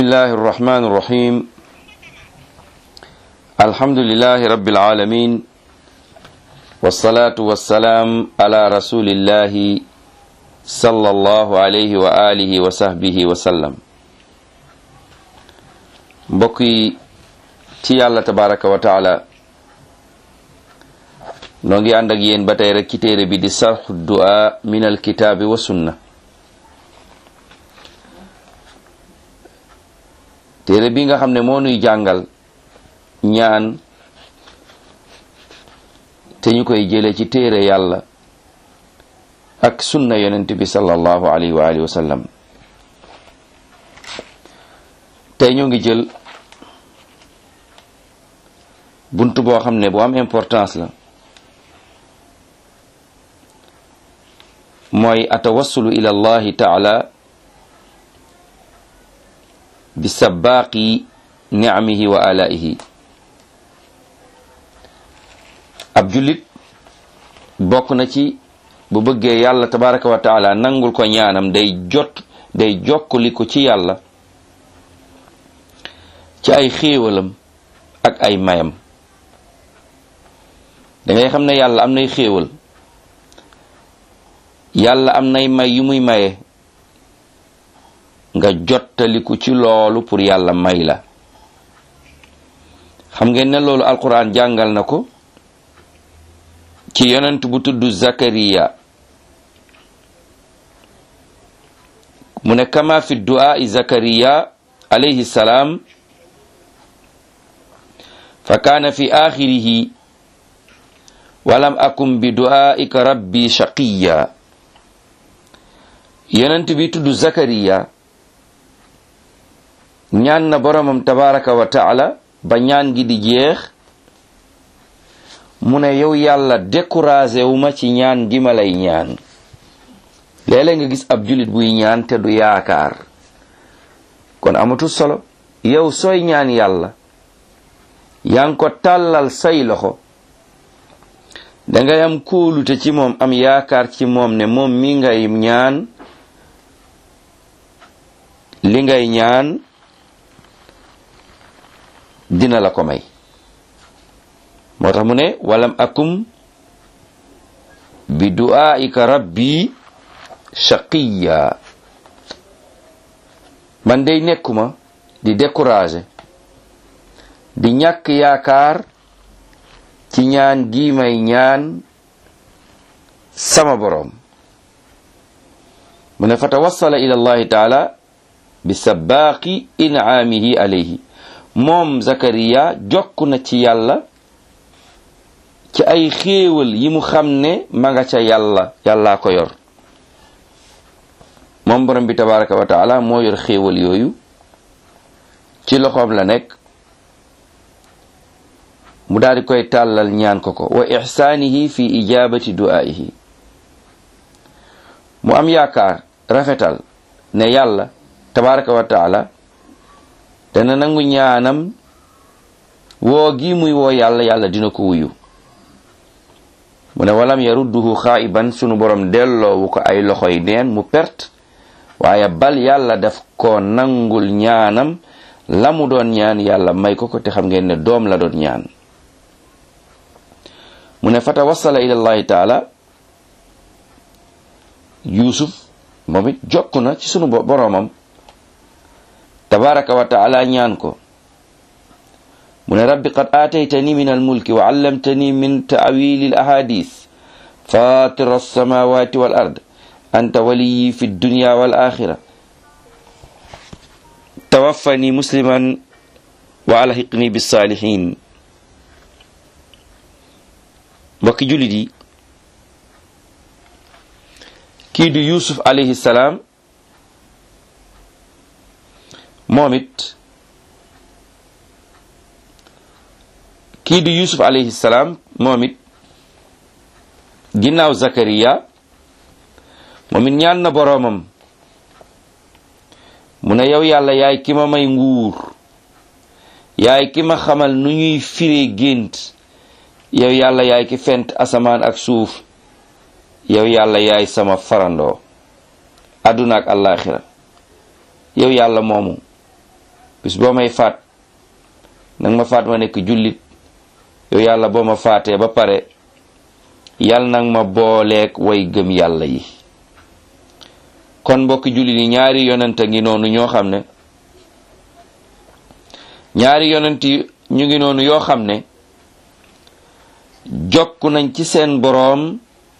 الله الرحمن الرحيم الحمد لله رب العالمين والصلاة والسلام على رسول الله صلى الله عليه وآله وصحبه وسلم mbokki ci yàlla tabaraka wa taala noo ngi ànd ak yéen ba tey rek ci téere bi di sarxu du'a min alkitaabi wa sunna téere bi nga xam ne moo nuy jàngal ñaan te ñu koy jële ci téere yàlla ak sunna yonent bi sallallahu alayhi wa alihi wa sallam tey ñu ngi jël bunt boo xam ne bu am importance la mooy atawassulu ila allahi taala bi sabaaqi nicamihi wa alaihi ab jullit bokk na ci bu bëggee yàlla tabaraka wa taala nangul ko ñaanam day jot day jokkali ko ci yàlla ci ay xéewalam ak ay mayam dangay xam ne yàlla am nay xéewal yàlla am nay may yu muy maye nga jottaliku ci loolu pour yàlla may la xam ngeen ne loolu alquran jàngal na ko ci yonent bu tudd zakariya mu ne kama fi du'aa'i zakariya alayhi salaam fa kaana fi axirihi walam akum bi du'aa'ika rabbi shaqiya yonent bi tudd zakariya ñaan na boromam tabaraka wa taala ba ñaan gi di jeex mu ne yow yàlla découragé wu ma ci ñaan gi ma lay ñaan léeg-léeg nga gis ab julit buy ñaan te du yaakaar kon amatul solo yow sooy ñaan yàlla yaa ngi ko tàllal say loxo dangay am kóolute ci moom am yaakaar ci moom ne moom mi ngay ñaan li ngay ñaan dina la ko may moo tax mu ne walam akum bi du'aika rabbi shaqiya man day nekkuma di découragé di ñàkk yaakaar ci ñaan gi may ñaan sama boroom mu ne fa tawassala ila allahi taala bi sabaaqi in'aamihi alayhi moom zakariya jokk na ci yàlla ci ay xéewal yi mu xam ne ma nga ca yàlla yàllaa ko yor moom borom bi tabaraka wa taala moo yor xéewal yooyu ci loxoom la nekk mu daal di koy tàllal ñaan ko ko wa ixsaanihi fi ijabati du'aa'ihi mu am yaakaar rafetal ne yàlla tabaraka wa taala dana nangu ñaanam woo gi muy woo yàlla yàlla dina ko wuyu mu ne walam yarudduhu xaa'iban sunu borom delloowu ko ay loxoy neen mu perte waaye bal yàlla daf ko nangul ñaanam la mu doon ñaan yàlla may ko ko te xam ngeen ne doom la doon ñaan mu ne fa tawassala ila allahi taala yusuf moom it jokk na ci sunu boroomam tabaraka wa taala ñaan ko mu ne rabbi qad aataytani min almulki wa allamtani min taawili al ahadith fatira alsamawati wal ard anta waliyi fi dunya wal axira tawaffani musliman wa alhiqni bisalihin mbokki jullit yi kii di yusuf alayhi salaam moom it kii di yusuf alayhi salaam moom it ginnaaw zakariya moom it ñaan na boroomam mu ne yow yàlla yaay ki ma may nguur yaay ki ma xamal nu ñuy firee gént yow yàlla yaay ki fent asamaan ak suuf yow yàlla yaay sama farandoo àdduna ak àllaaxira yow yàlla moomu bis boo may faat nag ma faat ma nekk jullit yow yàlla boo ma faatee ba pare yàlla nag ma booleeg way gëm yàlla yi kon mbokki jullit yi ñaari yonent a ngi noonu ñoo xam ne ñaari yonent yi ñu ngi noonu yoo xam ne jokk nañ ci seen boroom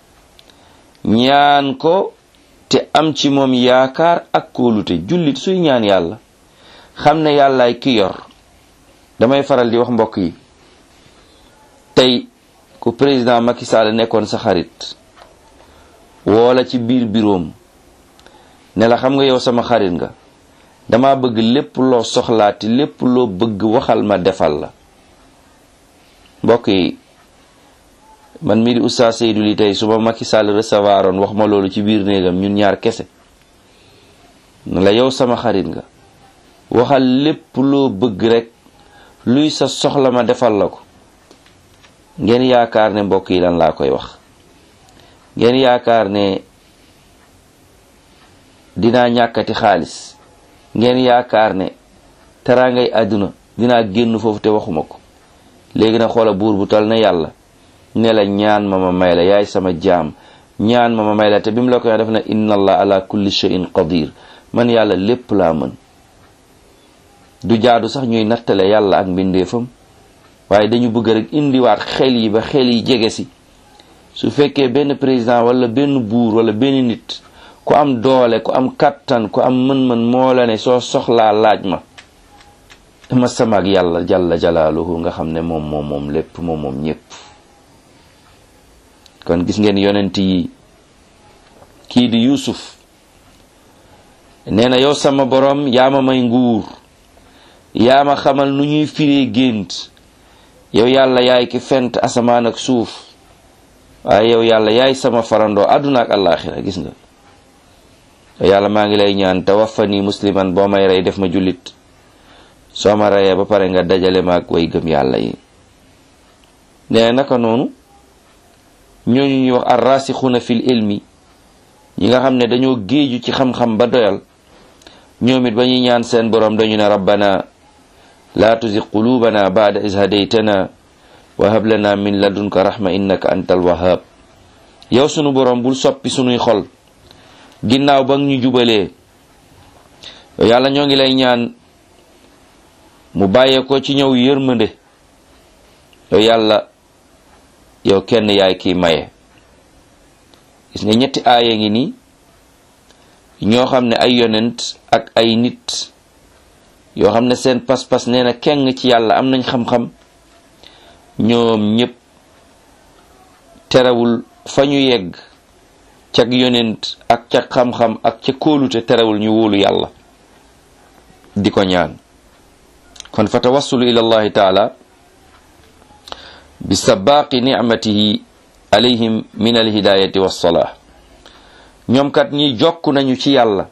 ñaan ko te am ci moom yaakaar ak kóolute jullit suy ñaan yàlla xam ne yàllaay ki yor damay faral di wax mbokk yi tey ku président Macky Sall nekkoon sa xarit woola ci biir biroom ne la xam nga yow sama xarit nga dama bëgg lépp loo soxlaati lépp loo bëgg waxal ma defal la mbokk yi man mii di oustaz Seydou li tey su ma Macky Sall recevoir oon wax ma loolu ci biir néegam ñun ñaar kese ne la yow sama xarit nga waxal lépp loo bëgg rek luy sa soxla ma defal la ko ngeen yaakaar ne mbokk yi lan laa koy wax ngeen yaakaar ne dinaa ñàkkati xaalis ngeen yaakaar ne teraangay àdduna dinaa génn foofu te waxuma ko léegi na xoola buur bu tal na yàlla ne la ñaan ma ma may la yaay sama jaam ñaan ma ma may la te bi mu la koy def na inna allah ala kulli shay'in qadir man yàlla lépp laa mën du jaadu sax ñuy nattale yàlla ak mbindeefam waaye dañu bëgg rek indiwaat xel yi ba xel yi jege si su fekkee benn président wala benn buur wala benn nit ku am doole ku am kattan ku am mën-mën moo la ne soo soxlaa laaj ma dama sama ak yàlla jalla jalaaluhu nga xam ne moom moom moom lépp moom moom ñépp kon gis ngeen yonent yi kii di Yuusuf nee na yow sama borom yaa ma may nguur yaa ma xamal nu ñuy firee gént yow yàlla yaay ki fent asamaan ak suuf waaye yow yàlla yaay sama farandoo àdduna ak àllaaxira gis nga yow yàlla maa ngi lay ñaan tawaffani musliman boo may rey def ma jullit soo ma reyee ba pare nga dajale ma ak way gëm yàlla yi nee naka noonu ñooñu ñuy wax arrasixuna fil ilmi ñi nga xam ne dañoo géeju ci xam-xam ba doyal ñoom it ba ñuy ñaan seen borom dañu ne rabbana laa tuzig qulubana baada is hadaytana wa hab lana min ladunka rahma innaka antal wahhab yow sunu borom bul soppi sunuy xol ginnaaw ba ñu jubalee yàlla ñoo ngi lay ñaan mu bàyyee ko ci ñëw yërmande yow yàlla yow kenn yaay kiy maye gis nga ñetti aaya ngi nii ñoo xam ne ay yonent ak ay nit yoo xam ne seen pas-pas nee na keng ci yàlla am nañ xam-xam ñoom ñépp terewul fa ñu yegg cag yonent ak ca xam-xam ak ca kóolute terewul ñu wóolu yàlla di ko ñaan kon fa tawassulu ila allahi taala bi sabaaqi nicmatihi alayhim min alhidayati wassalah ñoom kat ñi jokk nañu ci yàlla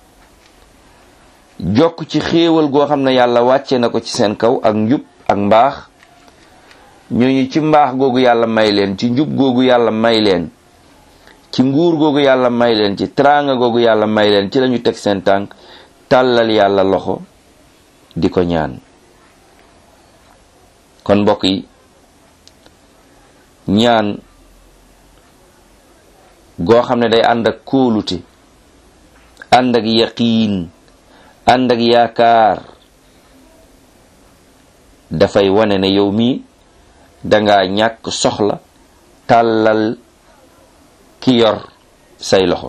jokk ci xéewal goo xam ne yàlla wàcce na ko ci seen kaw ak njub ak mbaax ñooñu ci mbaax googu yàlla may leen ci njub googu yàlla may leen ci nguur googu yàlla may leen ci teraanga googu yàlla may leen ci lañu teg seen tànk tàllal yàlla loxo di ko ñaan kon mbokk yi ñaan goo xam ne day ànd ak kóolute ànd ak yaqiin ànd ak yaakaar dafay wane ne yow mii danga ñàkk soxla tàllal ki yor say loxo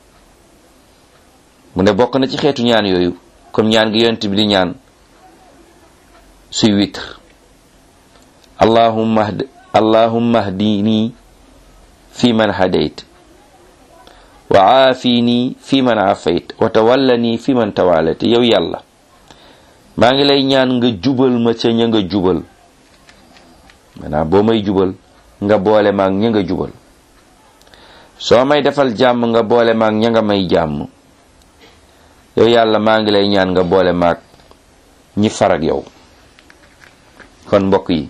mu ne bokk na ci xeetu ñaan yooyu comme ñaan gi yonent bi di ñaan suy witr allahumma allahumma hdini fi man hadayt wa aafini fi man aafayt wa tawallani fi man tawalayt yow yàlla maa ngi lay ñaan nga jubal ma ca ña nga jubal maanaam boo may jubal nga boole maag ña nga jubal soo may defal jàmm nga boole maag ña nga may jàmm yow yàlla maa ngi lay ñaan nga boole maag ñi farag yow kon mbokk yi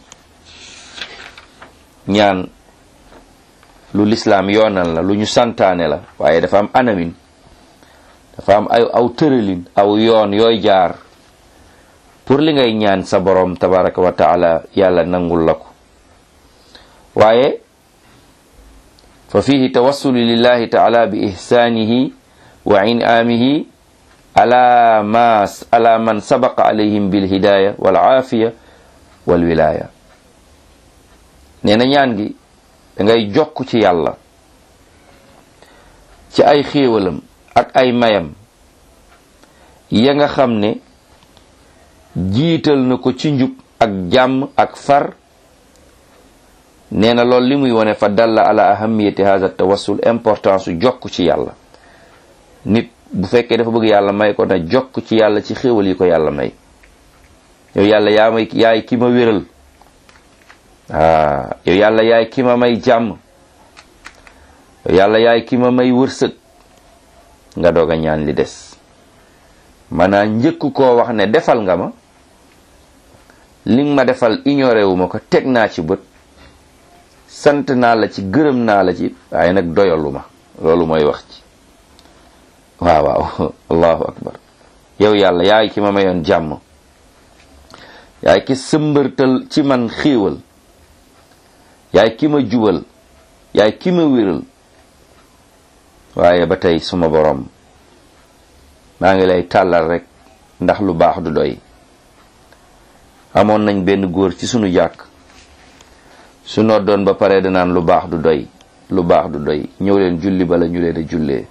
ñaan lu lislaam yoonal la lu ñu santaane la waaye dafa am anamin dafa am ay aw tëralin aw yoon yooy jaar pour li ngay ñaan sa borom tabaraka wa taala yàlla nangul la ko waaye fa fihi tawassulu lillahi taala bi ihsaanihi wa inaamihi ala ma ala man sabaqa alayhim bil hidaya wal aafiya wal wilaya nee na ñaan gi da ngay jokk ci yàlla ci ay xéewalam ak ay mayam ya nga xam ne jiital na ko ci njub ak jàmm ak far nee na loolu li muy wone fa dalla ala ahamiyati hadha tawassul importance su jokk ci yàlla nit bu fekkee dafa bëgg yàlla may ko na jokk ci yàlla ci xéewal yi ko yàlla may yow yàlla yaa may yaay ki ma wéral ah yow yàlla yaay ki ma may jàmm yow yàlla yaay ki ma may wërsëg nga doog a ñaan li des maanaam njëkk koo wax ne defal nga ma li nga ma defal ignoré wu ma ko teg naa ci bët sant naa la ci gërëm naa la ci waaye nag doyalu ma loolu mooy wax ci waaw waaw allahu akbar yow yàlla yaay ki ma mayoon jàmm yaay ki sëmbërtal ci man xéewal yaay ki ma jubal yaay ki ma wéral waaye ba tey suma borom maa ngi lay tàllal rek ndax lu baax du doy amoon nañ benn góor ci sunu jàkk su noddoon ba pare danaan lu baax du doy lu baax du doy ñëw leen julli bala ñu leen a jullee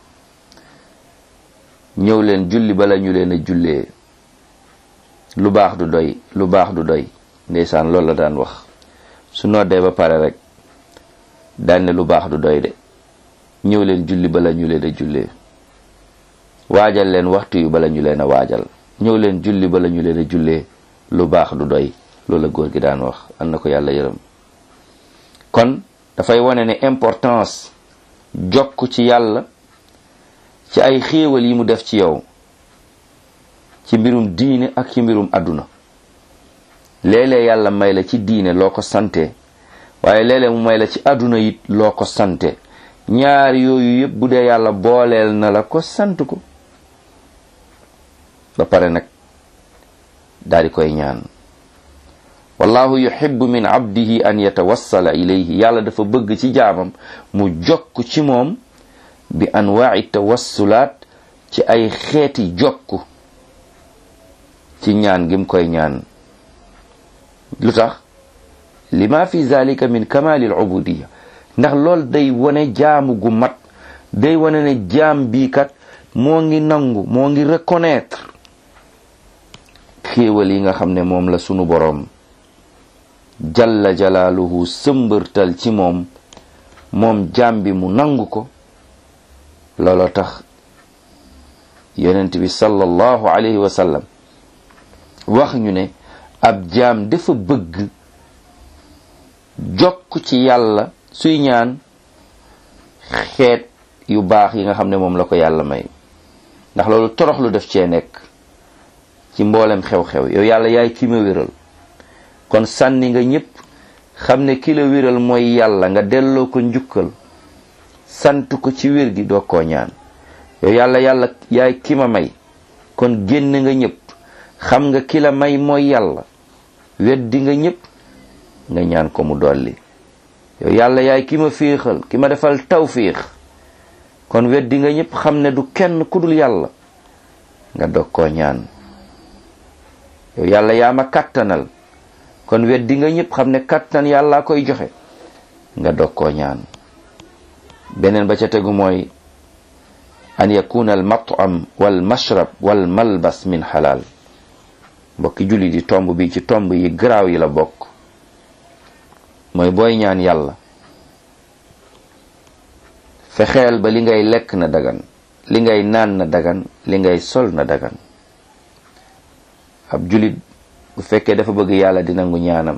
ñëw leen julli bala ñu leen a jullee lu baax du doy lu baax du doy ndeysaan loolu la daan wax su noddee ba pare rek daan ne lu baax du doy de ñëw leen julli bala ñu leen a jullee waajal leen waxtu yu bala ñu leen a waajal ñëw leen julli bala ñu leen a jullee lu baax du doy loolu la góor gi daan wax an na ko yàlla yërëm kon dafay wane ne importance jokk ci yàlla ci ay xéewal yi mu def ci yow ci mbirum diine ak ci mbirum àdduna léeg-léeg yàlla may la ci diine loo ko sante waaye léeg-léeg mu may la ci àdduna it loo ko sante ñaar yooyu yëpp bu dee yàlla booleel na la ko sant ko ba pare nag daal di koy ñaan wallahu yuhibbu min abdihi an yatawassala ilayhi yàlla dafa bëgg ci jaamam mu jokk ci moom bi anwaai tawassulaat ci ay xeeti jokk ci ñaan gim koy ñaan lu tax lima fi zalika min kamali al ubudiya ndax lool day wone jaamu gu mat day wone ne jaam bii kat moo ngi nangu moo ngi reconnaître xéewal yi nga xam ne moom la sunu boroom jalla jalaaluhu sëmbërtal ci moom moom jaam bi mu nangu ko looloo tax yonent bi sallallahu alayhi wa sallam wax ñu ne ab jaam dafa bëgg jokk ci yàlla suy ñaan xeet yu baax yi nga xam ne moom la ko yàlla may ndax loolu torox lu def cee nekk ci mboolem xew-xew yow yàlla yaay ki ma wéral kon sànni nga ñépp xam ne ki la wéral mooy yàlla nga delloo ko njukkal sant ko ci wér gi doo koo ñaan yow yàlla yàlla yaay ki ma may kon génn nga ñépp xam nga ki la may mooy yàlla weddi nga ñépp nga ñaan ko mu dolli yow yàlla yaay ki ma féexal ki ma defal tawfiix kon weddi nga ñépp xam ne du kenn ku dul yàlla nga dog koo ñaan yow yàlla yaa ma kàttanal kon weddi nga ñépp xam ne kàttan yàlla koy joxe nga dog koo ñaan beneen ba ca tegu mooy an yakuna al matam wal mashrab wal malbas min xalaal mbokki julli di tomb bi ci tomb yi garaaw yi la bokk mooy booy ñaan yàlla fexeel ba li ngay lekk na dagan li ngay naan na dagan li ngay sol na dagan ab julit bu fekkee dafa bëgg yàlla di nangu ñaanam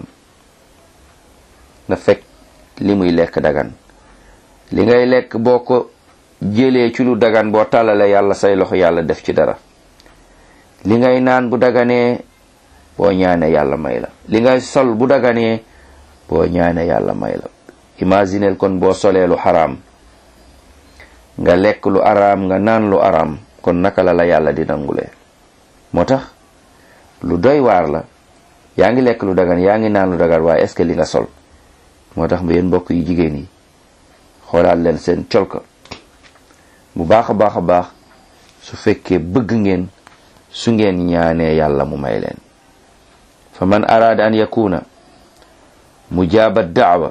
na fekk li muy lekk dagan li ngay lekk boo ko jëlee ci lu dagan boo tàllalee yàlla say loxo yàlla def ci dara li ngay naan bu daganee boo ñaane yàlla may la li ngay sol bu daganee boo ñaane yàlla may la imagineel kon boo solee lu xaraam nga lekk lu araam nga naan lu araam kon naka la la yàlla di nangulee moo tax lu doy waar la yaa ngi lekk lu dagan yaa ngi naan lu dagan waaye est-ce que li nga sol moo tax yéen mbokk yu jigéen yi xoolaat leen seen colka bu baax a baax a baax su fekkee bëgg ngeen su ngeen ñaanee yàlla mu may leen fa man araada an yakuna mujaaba daawa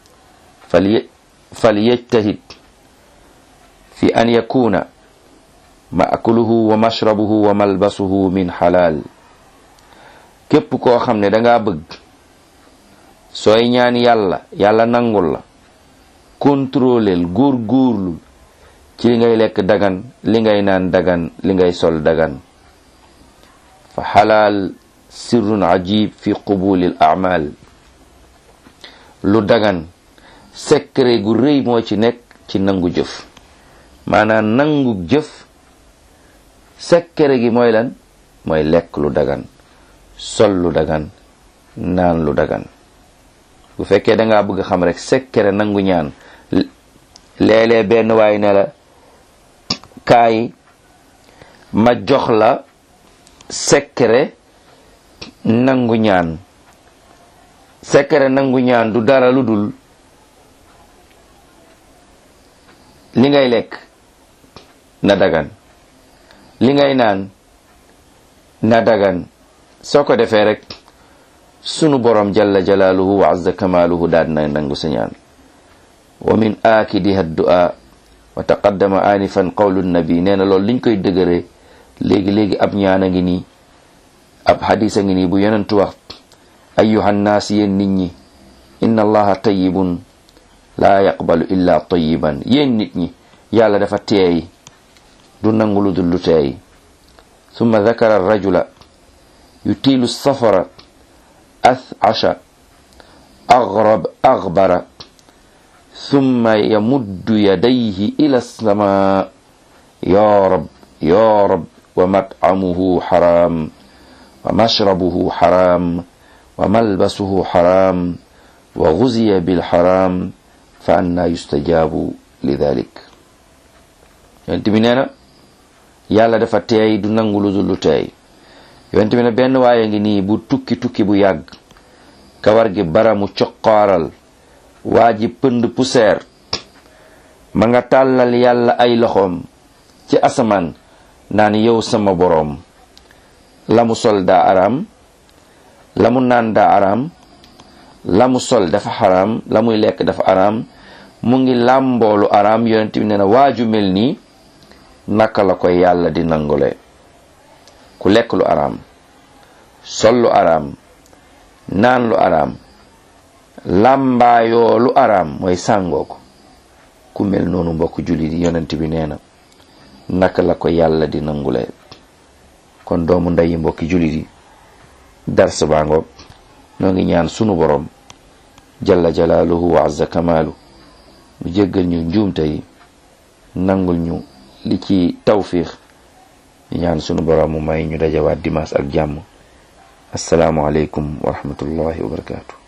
fal yajtahid fi an yakuna maakuluhu wa mashrabuhu wa malbasuhu min xalaal képp koo xam ne danga bëgg sooy ñaan yàlla yàlla nangul la contrôleel góor góorlu ci li ngay lekk dagan li ngay naan dagan li ngay sol dagan fa xalaal sirrun ajib fi qubulil amal lu dagan secret gu rëy moo ci nekk ci nangu jëf maanaam nangu jëf secret gi mooy lan mooy lekk lu dagan sol lu dagan naan lu dagan bu fekkee da ngaa bëgg xam rek secret nangu ñaan léeg-léeg benn waay ne la kaay ma jox la secret nangu ñaan secret nangu ñaan du dara lu dul li ngay lekk na dagan li ngay naan na dagan soo ko defee rek sunu borom jalla jalaaluhu wa azza kamaaluhu daal na nangu sa ñaan wa min aakidiha du'a wa taqaddama anifan qawlu nabi nee na loolu liñ koy dëgëree léegi-léegi ab ñaan a ngi nii ab xadis a ngi nii bu yonentu wax ayyuhan naas yéen nit ñi inna allaha tayyibun laa yaqbalu illa tayyiban yéen nit ñi yàlla dafa teey du nangu lu dul lu teey summa dakara rajula yutiilu safara athasha agrab agbara summa yamuddu yadayhi ila sama ya rab ya rab wa mat'amuhu haram wa mashrabuhu haram wa malbasuhu haram wa guziya bilharam fa anna yustajabu li dalik yonent bi nee na yàlla dafa teey du nangu lu dul lu teey yonent bi ne benn waaye ngi nii bu tukki tukki bu yàgg kawar gi baramu coqaaral waa ji pënd poussière ma nga tàllal yàlla ay loxoom ci asamaan naan yow sama boroom la mu sol daa araam la mu naan daa araam la mu sol dafa xaraam la muy lekk dafa araam mu ngi làmboolu araam yonent bi nee na waaju mel nii naka la ko yàlla di nangule ku lekk lu araam sol lu araam naan lu araam làmbaayoo lu araam mooy sàngoo ko ku mel noonu mbokk jullit yi yonent bi nee na naka la ko yàlla di nangule kon doomu ndeyi mbokki jullit yi dars baa ngoog noo ngi ñaan sunu borom jalla jalaaluhu wa azza kamaalu mu jéggal ñu njuumte yi nangul ñu li ci tawfiix ñu ñaan sunu borom mu may ñu dajawaat dimaas ak jàmm assalaamu aleykum wa rahmatullahi wa barakaatu